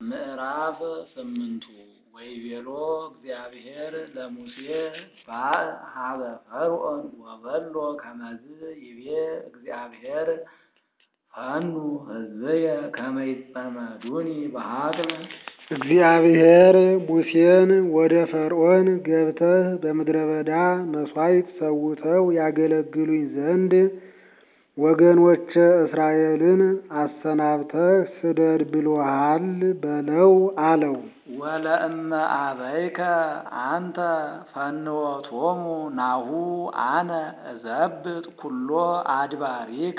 ምዕራፍ ስምንቱ ወይቤሎ እግዚአብሔር ለሙሴ ባእ ሀበ ፈርዖን ወበሎ ከመዝ ይቤ እግዚአብሔር ፈኑ ሕዝብየ ከመ ይጸመዱኒ በሀቅል እግዚአብሔር ሙሴን ወደ ፈርዖን ገብተህ በምድረ በዳ መሥዋዕት ሰውተው ያገለግሉኝ ዘንድ ወገኖቼ እስራኤልን አሰናብተህ ስደድ ብሎሃል በለው አለው። ወለእመ አበይከ አንተ ፈንወቶሙ ናሁ አነ እዘብጥ ኩሎ አድባሪከ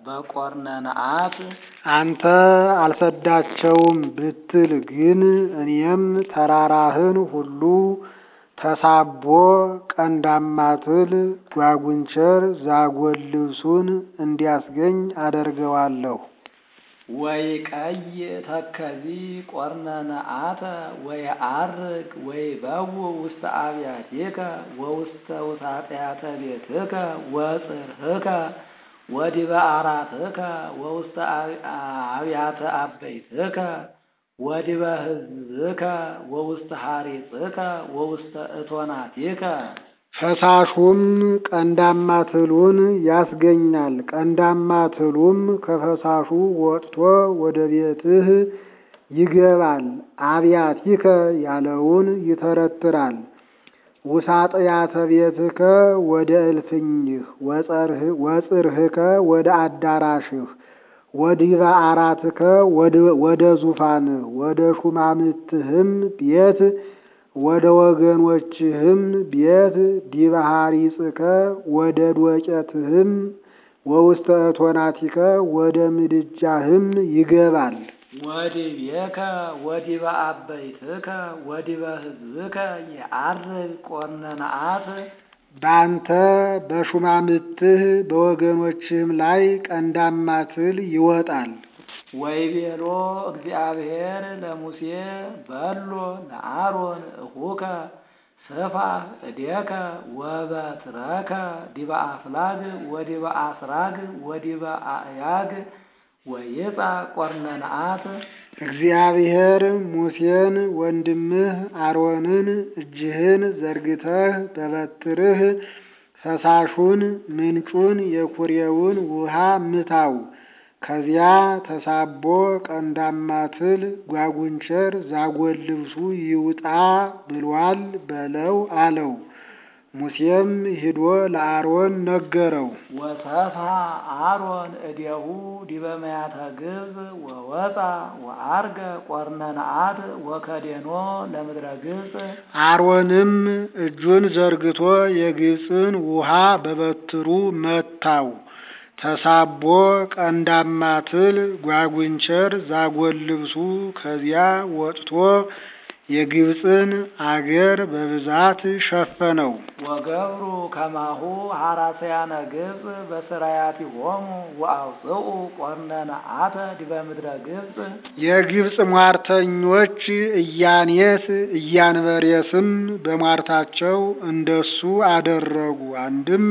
በቆርነንአት አንተ አልሰዳቸውም ብትል ግን እኔም ተራራህን ሁሉ ተሳቦ ቀንዳማትል ጓጉንቸር ዛጎል ልብሱን እንዲያስገኝ አደርገዋለሁ። ወይቀይ ተከዚ ቆርነንአተ ወየዐርግ ወይበው ውስተ አብያቲከ ወውስተ ውሳጢአተ ቤትከ ወጽርህከ ወዲበ አራትከ ወውስተ አብያተ አበይትከ ወዲበ ሕዝብከ ወውስተ ሐሪጽከ ወውስተ እቶናቲከ ፈሳሹም ቀንዳማ ትሉን ያስገኛል። ቀንዳማ ትሉም ከፈሳሹ ወጥቶ ወደ ቤትህ ይገባል። አብያቲከ ያለውን ይተረትራል። ውሳጥያተ ቤትከ ወደ እልፍኝህ ወጽርህከ ወደ አዳራሽህ ወዲበ አራትከ ወደ ዙፋንህ ወደ ሹማምትህም ቤት ወደ ወገኖችህም ቤት ዲበ ሐሪጽከ ወደ ዶቄትህም ወውስተ እቶናቲከ ወደ ምድጃህም ይገባል። ወዲቤከ ወዲበ አበይትከ ወዲበ ሕዝብከ የዐርግ ቆርነንአት በአንተ በሹማምትህ በወገኖችህም ላይ ቀንዳማ ትል ይወጣል። ወይቤሎ እግዚአብሔር ለሙሴ በሎ ለአሮን እሁከ ስፋህ እዴከ ወበትረከ ዲበ አፍላግ ወዲበ አስራግ ወዲበ አእያግ ወይጻ ቆርነንአት እግዚአብሔር ሙሴን ወንድምህ አሮንን እጅህን ዘርግተህ በበትርህ ፈሳሹን ምንጩን የኩሬውን ውሃ ምታው። ከዚያ ተሳቦ ቀንዳማ ትል ጓጉንቸር ዛጎል ልብሱ ይውጣ ብሏል በለው አለው። ሙሴም ሂዶ ለአሮን ነገረው። ወሰፍሐ አሮን እዴሁ ዲበ መያተ ግብፅ ወወፃ ወዐርገ ቆርነንአት ወከዴኖ ለምድረ ግብፅ አሮንም እጁን ዘርግቶ የግብፅን ውሃ በበትሩ መታው። ተሳቦ ቀንዳማ ትል ጓጉንቸር ዛጎል ልብሱ ከዚያ ወጥቶ የግብፅን አገር በብዛት ሸፈነው። ወገብሩ ከማሁ ሐራሰያነ ግብፅ በስራያቲሆሙ ወአውፅኡ ቆርነንአተ ዲበ ምድረ ግብፅ የግብፅ ሟርተኞች እያኔስ እያንበሬስም በሟርታቸው እንደሱ አደረጉ። አንድም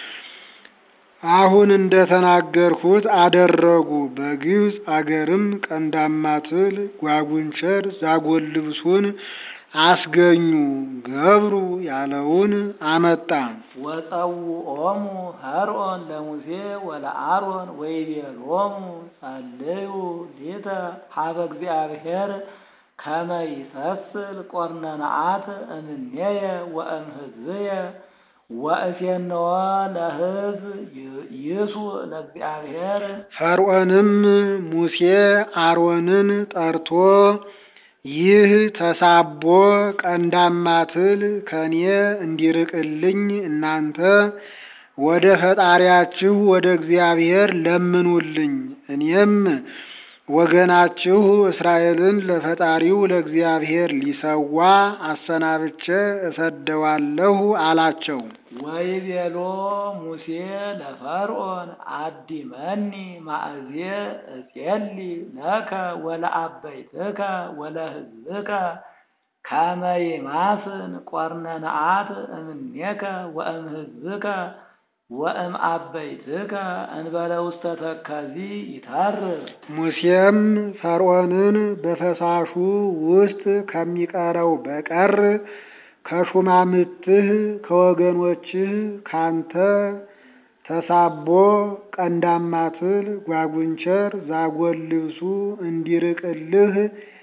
አሁን እንደተናገርሁት አደረጉ። በግብፅ አገርም ቀንዳማ ትል ጓጉንቸር ዛጎል ልብሱን አስገኙ። ገብሩ ያለውን አመጣ። ወጸውዖሙ ፈርዖን ለሙሴ ወለአሮን ወይቤሎሙ ጸልዩ ሊተ ሀበ እግዚአብሔር ከመ ይሰስል ቆርነንአት እምኔየ ወእም ሕዝብየ ወእሴንዎ ለሕዝብ ይሱ ለእግዚአብሔር ፈርዖንም ሙሴ አሮንን ጠርቶ ይህ ተሳቦ ቀንዳማ ትል ከኔ እንዲርቅልኝ እናንተ ወደ ፈጣሪያችሁ ወደ እግዚአብሔር ለምኑልኝ፣ እኔም ወገናችሁ እስራኤልን ለፈጣሪው ለእግዚአብሔር ሊሰዋ አሰናብቼ እሰደዋለሁ አላቸው። ወይቤሎ ሙሴ ለፈርዖን አዲመኒ ማእዜ እጼሊ ለከ ወለአበይትከ ወለሕዝብከ ከመ ይማስን ቆርነንአት እምኔከ ወእም ሕዝብከ ወእም አበይትከ እንበለ ውስተ ተከዚ ይተርፍ ሙሴም ፈርዖንን በፈሳሹ ውስጥ ከሚቀረው በቀር ከሹማምትህ ከወገኖችህ ካንተ ተሳቦ ቀንዳማትል ጓጉንቸር ዛጎል ልብሱ እንዲርቅልህ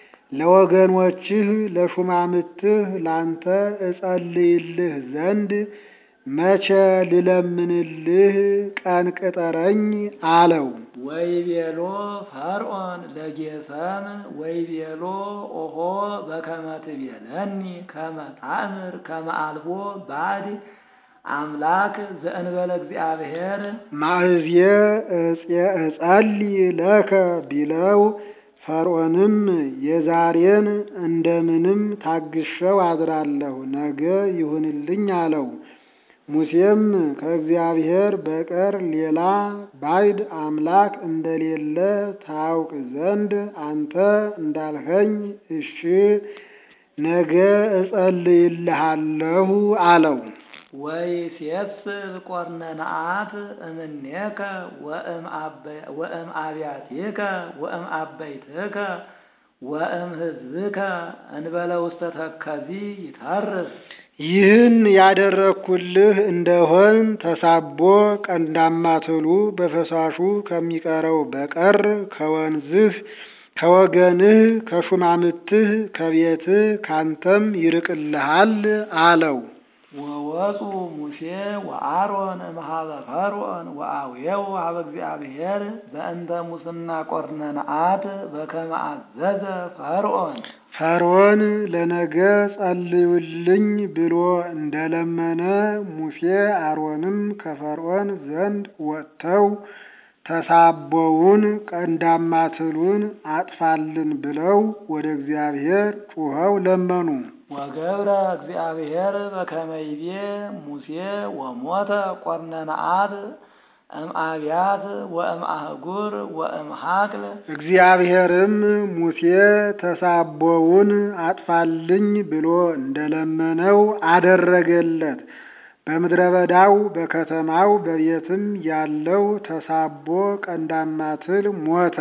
ለወገኖችህ ለሹማምትህ ላንተ እጸልይልህ ዘንድ መቼ ልለምንልህ ቀን ቅጠረኝ አለው። ወይቤሎ ፈርዖን ለጌሰም ወይቤሎ ኦሆ በከመ ትቤለኒ ከመ ታእምር ከመ አልቦ ባዕድ አምላክ ዘእንበለ እግዚአብሔር ማእዝየ እጸልይ ለከ ቢለው ፈርዖንም የዛሬን እንደምንም ታግሸው አድራለሁ ነገ ይሁንልኝ አለው። ሙሴም ከእግዚአብሔር በቀር ሌላ ባዕድ አምላክ እንደሌለ ታውቅ ዘንድ አንተ እንዳልኸኝ እሺ ነገ እጸልይልሃለሁ አለው። ወይሴስል ቆርነንአት እምኔከ ወእም አብያቲከ ወእም አበይትከ ወእም ሕዝብከ እንበለ ውስተ ተከዚ ይተርፍ ይህን ያደረግኩልህ እንደሆን ተሳቦ ቀንዳማ ትሉ በፈሳሹ ከሚቀረው በቀር ከወንዝህ ከወገንህ ከሹማምትህ ከቤትህ ካንተም ይርቅልሃል አለው። ወወፁ ሙሴ ወአሮን እምኀበ ፈርዖን ወአውየው ኀበ እግዚአብሔር በእንተ ሙስና ቆርነንአት በከመ አዘዘ ፈርዖን ፈርዖን ለነገ ጸልዩልኝ ብሎ እንደለመነ ሙሴ አሮንም ከፈርዖን ዘንድ ወጥተው ተሳቦውን ቀንዳማ ትሉን አጥፋልን ብለው ወደ እግዚአብሔር ጩኸው ለመኑ። ወገብረ እግዚአብሔር በከመ ይቤ ሙሴ ወሞተ ቆርነንአት እምአብያት ወእም አህጉር ወእም ሀቅል እግዚአብሔርም ሙሴ ተሳቦውን አጥፋልኝ ብሎ እንደለመነው አደረገለት። በምድረ በዳው በከተማው በቤትም ያለው ተሳቦ ቀንዳማ ትል ሞተ።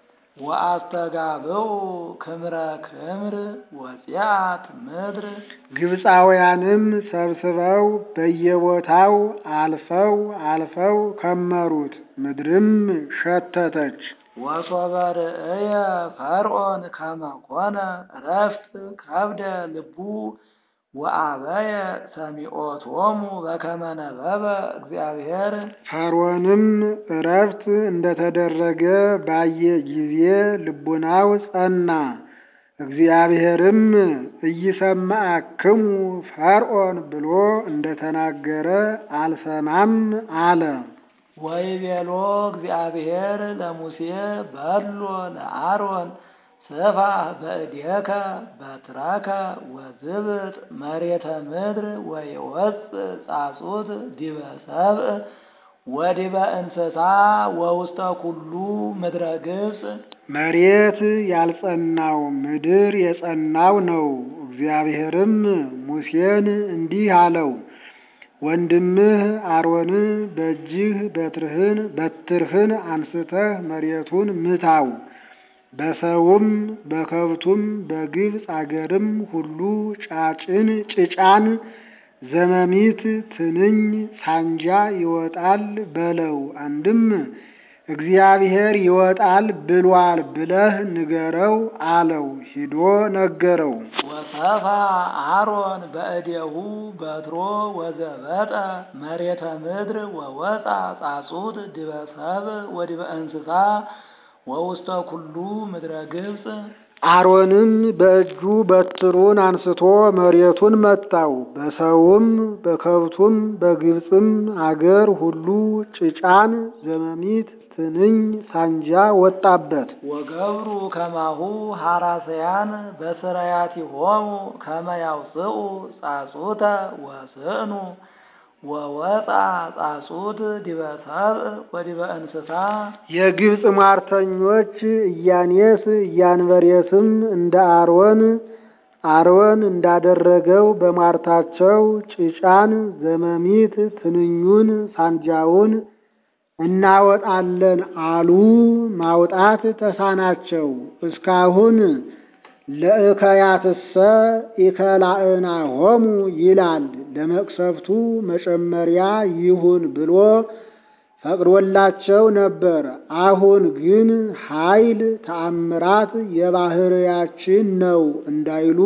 ወአስተጋብኡ ክምረ ክምር ወፂአት ምድር ግብፃውያንም ሰብስበው በየቦታው አልፈው አልፈው ከመሩት፣ ምድርም ሸተተች። ወሶበ ርእየ ፈርዖን ከመ ኮነ ዕረፍት ከብደ ልቡ ወአበየ ሰሚዖቶሙ በከመ ነበበ እግዚአብሔር ፈርዖንም ዕረፍት እንደተደረገ ባየ ጊዜ ልቡናው ጸና። እግዚአብሔርም ኢይሰማዕክሙ ፈርዖን ብሎ እንደተናገረ አልሰማም አለ። ወይቤሎ እግዚአብሔር ለሙሴ በሎ ለአሮን ስፋ በእዴከ በትረከ ወዝብጥ መሬተ ምድር ወይወፅእ ጻጹት ዲበ ሰብእ ወዲበ እንስሳ ወውስተ ኩሉ ምድረ ግብፅ መሬት ያልጸናው ምድር የጸናው ነው። እግዚአብሔርም ሙሴን እንዲህ አለው፣ ወንድምህ አሮን በእጅህ በትርህን በትርህን አንስተህ መሬቱን ምታው በሰውም በከብቱም በግብፅ አገርም ሁሉ ጫጭን ጭጫን ዘመሚት ትንኝ ሳንጃ ይወጣል በለው። አንድም እግዚአብሔር ይወጣል ብሏል ብለህ ንገረው አለው። ሂዶ ነገረው። ወሰፋ አሮን በእዴሁ በትሮ ወዘበጠ መሬተ ምድር ወወፃ ጻጹት ዲበ ሰብእ ወዲበ እንስሳ ወውስተ ኩሉ ምድረ ግብፅ አሮንም በእጁ በትሩን አንስቶ መሬቱን መታው። በሰውም በከብቱም በግብፅም አገር ሁሉ ጭጫን ዘመሚት ትንኝ ሳንጃ ወጣበት። ወገብሩ ከማሁ ሐራሰያን በስራያቲሆሙ ከመ ያውፅኡ ጻጹተ ወስእኑ ወወፃ ጻጹት ዲበ ሰብእ ወዲበ እንስሳ አሮን እንዳደረገው በሟርታቸው ጭጫን፣ ዘመሚት፣ ትንኙን፣ ሳንጃውን እናወጣለን አሉ። ማውጣት ተሳናቸው። እስካሁን ለእከያትሰ ኢከላእናሆሙ ይላል። ለመቅሰፍቱ መጨመሪያ ይሁን ብሎ ፈቅዶላቸው ነበር። አሁን ግን ኃይል ተአምራት የባህርያችን ነው እንዳይሉ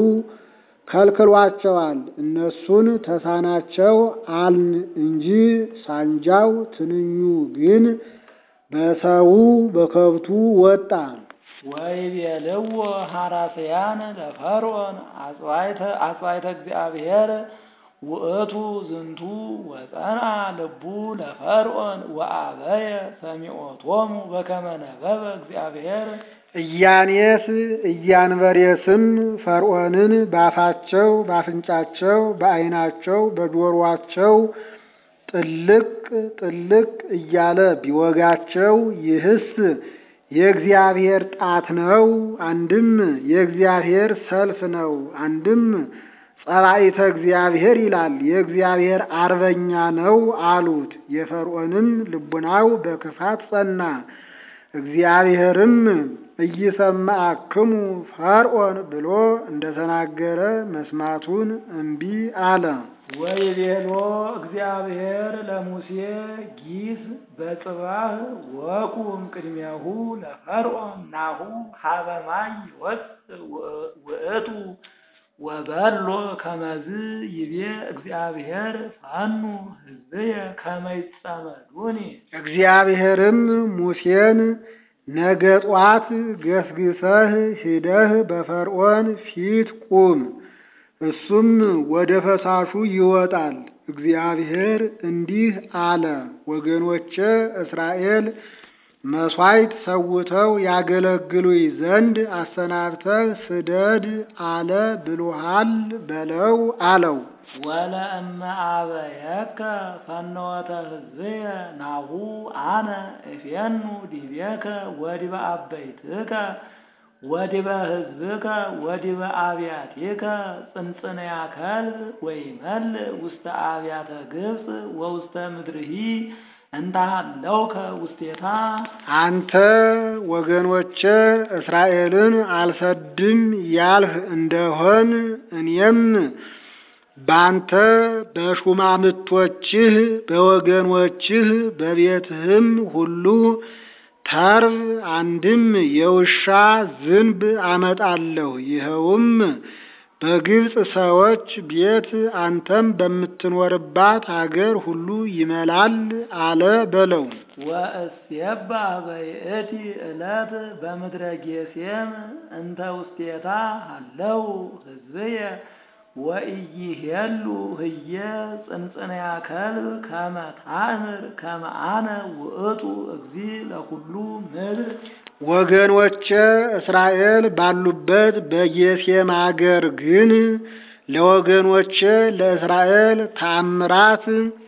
ከልክሏቸዋል። እነሱን ተሳናቸው አልን እንጂ ሳንጃው ትንኙ ግን በሰው በከብቱ ወጣ። ወይቤልዎ ሐራስያን ለፈርዖን አጽዋዕተ እግዚአብሔር ውእቱ ዝንቱ ወጸንዐ ልቡ ለፈርዖን ወአበየ ሰሚዖቶሙ በከመ ነበበ እግዚአብሔር ኢያኔስ ኢያንበሬስም ፈርዖንን ባፋቸው ባፍንጫቸው በዓይናቸው በጆሮአቸው ጥልቅ ጥልቅ እያለ ቢወጋቸው ይህስ የእግዚአብሔር ጣት ነው፣ አንድም የእግዚአብሔር ሰልፍ ነው፣ አንድም ጸባኢተ እግዚአብሔር ይላል የእግዚአብሔር አርበኛ ነው አሉት። የፈርዖንም ልቡናው በክፋት ጸና። እግዚአብሔርም ኢይሰማዕክሙ ፈርዖን ብሎ እንደተናገረ መስማቱን እምቢ አለ። ወይቤሎ እግዚአብሔር ለሙሴ ጊስ በጽባህ ወቁም ቅድሜሁ ለፈርዖን ናሁ ሀበ ማይ ይወፅእ ውእቱ ወበሎ ከመዝ ይቤ እግዚአብሔር ፋኑ ሕዝብየ ከመ ይጸመዱኒ። እግዚአብሔርም ሙሴን ነገ ጧት ገስግሰህ ሂደህ በፈርዖን ፊት ቁም፣ እሱም ወደ ፈሳሹ ይወጣል። እግዚአብሔር እንዲህ አለ፣ ወገኖቼ እስራኤል መሥዋዕት ሰውተው ያገለግሉኝ ዘንድ አሰናብተህ ስደድ አለ ብሎሃል በለው አለው። ወለእመ አበየከ ፈኖተ ሕዝብየ ናሁ አነ እፌኑ ዲቤከ ወዲበ አበይትከ ወዲበ ሕዝብከ ወዲበ አብያቲከ ጽንጽንያ ከልብ ወይመልእ ውስተ አብያተ ግብፅ ወውስተ ምድርሂ እንዳሃለውከ ውስቴታ አንተ ወገኖቼ እስራኤልን አልሰድም ያልህ እንደሆን እኔም ባንተ በሹማምቶችህ በወገኖችህ በቤትህም ሁሉ ተርብ አንድም የውሻ ዝንብ አመጣለሁ። ይኸውም በግብፅ ሰዎች ቤት አንተም በምትኖርባት አገር ሁሉ ይመላል አለ በለው። ወእሴባህ በይእቲ ዕለት በምድረ ጌሴም እንተ ውስቴታ ሃለው ሕዝብየ ወኢይሄሉ ህየ ጽንጽንያ ከልብ ከመ ታእምር ከመ አነ ውእቱ እግዚ ለኩሉ ምድር ወገኖቼ እስራኤል ባሉበት በጌሴም አገር ግን ለወገኖቼ ለእስራኤል ታምራት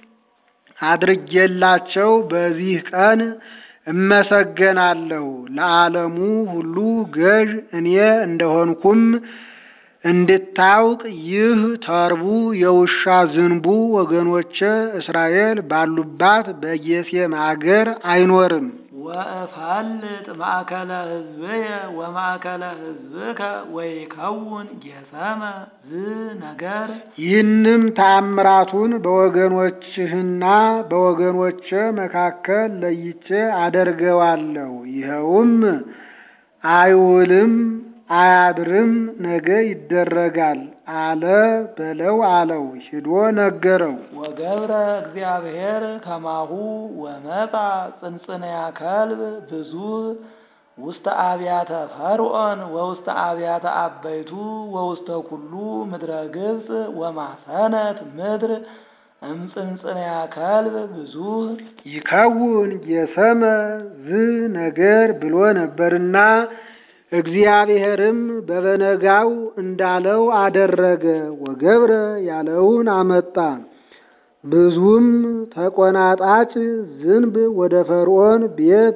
አድርጌላቸው በዚህ ቀን እመሰገናለሁ። ለዓለሙ ሁሉ ገዥ እኔ እንደሆንኩም እንድታውቅ ይህ ተርቡ የውሻ ዝንቡ ወገኖቼ እስራኤል ባሉባት በጌሴም አገር አይኖርም። ወእፈልጥ ማእከለ ሕዝብየ ወማእከለ ሕዝብከ ወይከውን ጌሰመ ዝ ነገር ይህንም ተአምራቱን በወገኖችህና በወገኖቼ መካከል ለይቼ አደርገዋለሁ። ይኸውም አይውልም አያድርም ነገ ይደረጋል አለ በለው አለው። ሂዶ ነገረው። ወገብረ እግዚአብሔር ከማሁ ወመጣ ጽንጽንያ ከልብ ብዙ ውስተ አብያተ ፈርዖን ወውስተ አብያተ አበይቱ ወውስተ ኩሉ ምድረ ግብፅ ወማሰነት ምድር እምጽንጽንያ ከልብ ብዙ ይከውን የሰመ ዝ ነገር ብሎ ነበርና እግዚአብሔርም በበነጋው እንዳለው አደረገ። ወገብረ ያለውን አመጣ። ብዙም ተቆናጣጭ ዝንብ ወደ ፈርዖን ቤት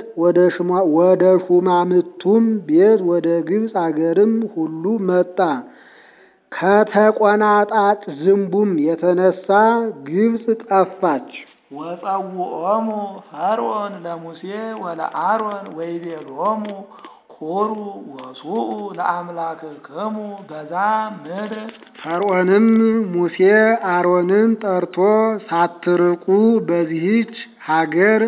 ወደ ሹማምቱም ቤት ወደ ግብፅ አገርም ሁሉ መጣ። ከተቆናጣጭ ዝንቡም የተነሳ ግብፅ ጠፋች። ወጸውዖሙ ፈርዖን ለሙሴ ወለአሮን ወይቤሎሙ ኩሩ ወሱኡ ለአምላክክሙ በዛ ምድር ፈርዖንም ሙሴ አሮንን ጠርቶ ሳትርቁ በዚህች ሀገር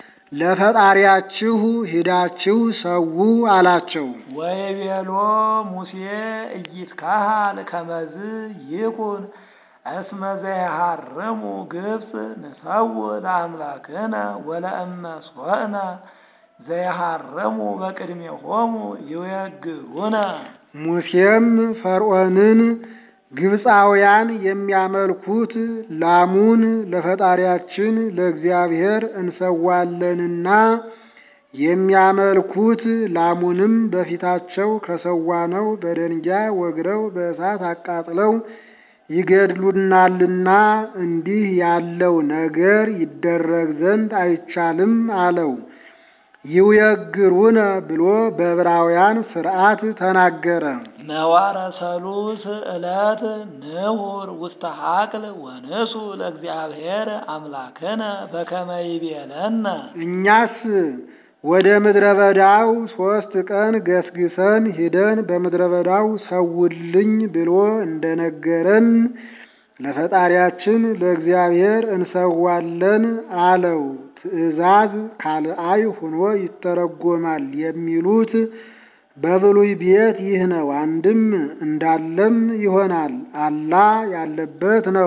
ለፈጣሪያችሁ ሂዳችሁ ሰዉ አላቸው። ወይቤሎ ሙሴ ኢይትካሃል ከመዝ ይኩን እስመ ዘይሃርሙ ግብፅ ንሰው ለአምላክነ ወለእመ ሶእነ ዘይሃርሙ በቅድሜሆሙ ይወግሩነ ሙሴም ፈርዖንን ግብፃውያን የሚያመልኩት ላሙን ለፈጣሪያችን ለእግዚአብሔር እንሰዋለንና የሚያመልኩት ላሙንም በፊታቸው ከሰዋነው በደንጊያ ወግረው በእሳት አቃጥለው ይገድሉናልና እንዲህ ያለው ነገር ይደረግ ዘንድ አይቻልም አለው። ይውየግሩነ ብሎ በዕብራውያን ሥርዓት ተናገረ። ነዋረ ሰሉስ ዕለት ንሁር ውስተ ሀቅል ወንሱ ለእግዚአብሔር አምላክነ በከመ ይቤለነ እኛስ ወደ ምድረ በዳው ሦስት ቀን ገስግሰን ሂደን በምድረ በዳው ሰውልኝ ብሎ እንደነገረን ለፈጣሪያችን ለእግዚአብሔር እንሰዋለን አለው። ትእዛዝ ካልአይ ሆኖ ይተረጎማል የሚሉት በብሉይ ቤት ይህ ነው። አንድም እንዳለም ይሆናል አላ ያለበት ነው።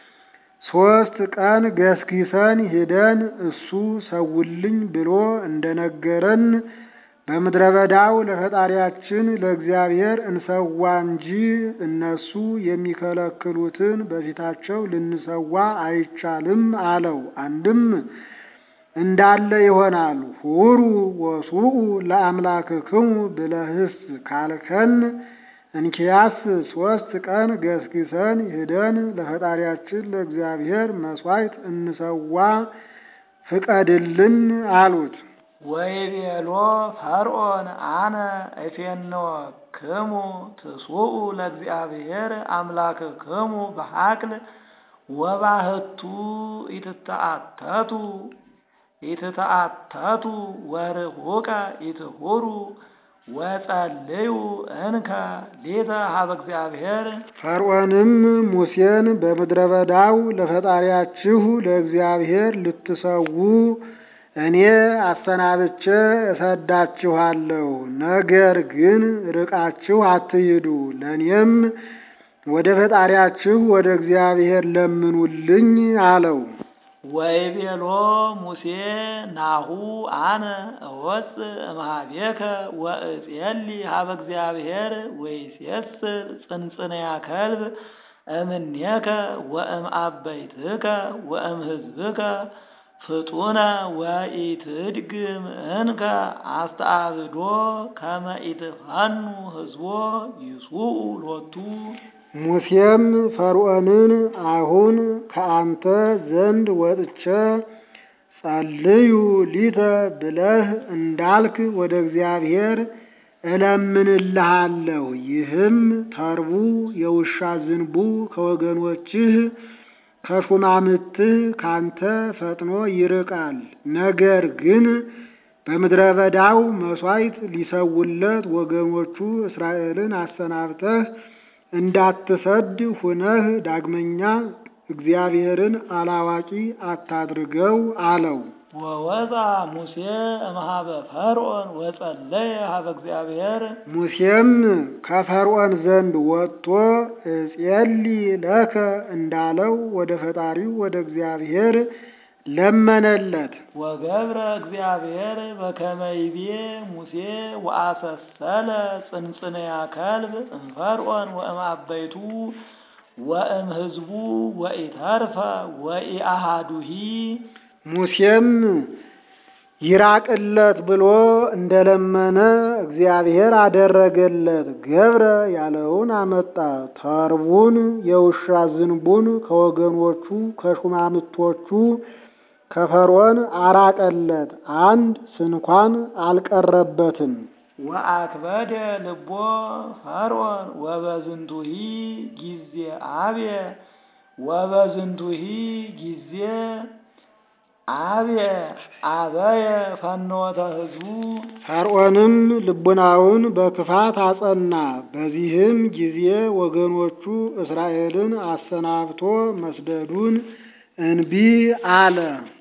ሦስት ቀን ገስጊሰን ሂደን እሱ ሰውልኝ ብሎ እንደነገረን በምድረ በዳው ለፈጣሪያችን ለእግዚአብሔር እንሰዋ እንጂ እነሱ የሚከለክሉትን በፊታቸው ልንሰዋ አይቻልም አለው። አንድም እንዳለ ይሆናል። ሁሩ ወሱኡ ለአምላክክሙ ብለህስ ካልከን እንኪያስ ሦስት ቀን ገስግሰን ሂደን ለፈጣሪያችን ለእግዚአብሔር መሥዋዕት እንሰዋ ፍቀድልን አሉት። ወይቤሎ ፈርዖን አነ እፌንወክሙ ትሱኡ ለእግዚአብሔር አምላክክሙ በሀቅል ወባህቱ ኢትተአተቱ ኢትተአተቱ ወርሁቀ ኢትሁሩ ወጸልዩ እንከ ሌተ ሀበ እግዚአብሔር ፈርዖንም ሙሴን በምድረ በዳው ለፈጣሪያችሁ ለእግዚአብሔር ልትሰዉ እኔ አሰናብቼ እሰዳችኋለሁ። ነገር ግን ርቃችሁ አትሂዱ፣ ለእኔም ወደ ፈጣሪያችሁ ወደ እግዚአብሔር ለምኑልኝ አለው። ወይቤሎ ሙሴ ናሁ አነ እወፅእ እምኀቤከ ወእጼሊ ሀበ እግዚአብሔር ወይሴስል ጽንጽንያ ከልብ እምኔከ ወእም አበይትከ ወእም ሕዝብከ ፍጡነ ወኢትድግም እንከ አስተአብዶ ከመ ኢትፈኑ ሕዝቦ ይሱኡ ሎቱ ሙሴም ፈርዖንን አሁን ከአንተ ዘንድ ወጥቼ ጸልዩ ሊተ ብለህ እንዳልክ ወደ እግዚአብሔር እለምንልሃለሁ። ይህም ተርቡ የውሻ ዝንቡ ከወገኖችህ ከሹማምትህ ካንተ ፈጥኖ ይርቃል። ነገር ግን በምድረ በዳው መሥዋዕት ሊሰውለት ወገኖቹ እስራኤልን አሰናብተህ እንዳትሰድ ሁነህ ዳግመኛ እግዚአብሔርን አላዋቂ አታድርገው አለው። ወወፃ ሙሴ እምኀበ ፈርዖን ወጸለየ ሀበ እግዚአብሔር ሙሴም ከፈርዖን ዘንድ ወጥቶ እጼሊ ለከ እንዳለው ወደ ፈጣሪው ወደ እግዚአብሔር ለመነለት። ወገብረ እግዚአብሔር በከመ ይቤ ሙሴ ወአሰሰለ ጽንጽንያ ከልብ እምፈርዖን ወእም አበይቱ ወእም ሕዝቡ ወኢተርፈ ወኢአሃዱሂ ሙሴም ይራቅለት ብሎ እንደለመነ እግዚአብሔር አደረገለት። ገብረ ያለውን አመጣ። ተርቡን የውሻ ዝንቡን ከወገኖቹ ከሹማምቶቹ ከፈርዖን አራቀለት። አንድ ስንኳን አልቀረበትም። ወአክበደ ልቦ ፈርዖን ወበዝንቱሂ ጊዜ አብየ ወበዝንቱሂ ጊዜ አብየ አበየ ፈኖተ ሕዝቡ ፈርዖንም ልቡናውን በክፋት አጸና። በዚህም ጊዜ ወገኖቹ እስራኤልን አሰናብቶ መስደዱን እንቢ አለ።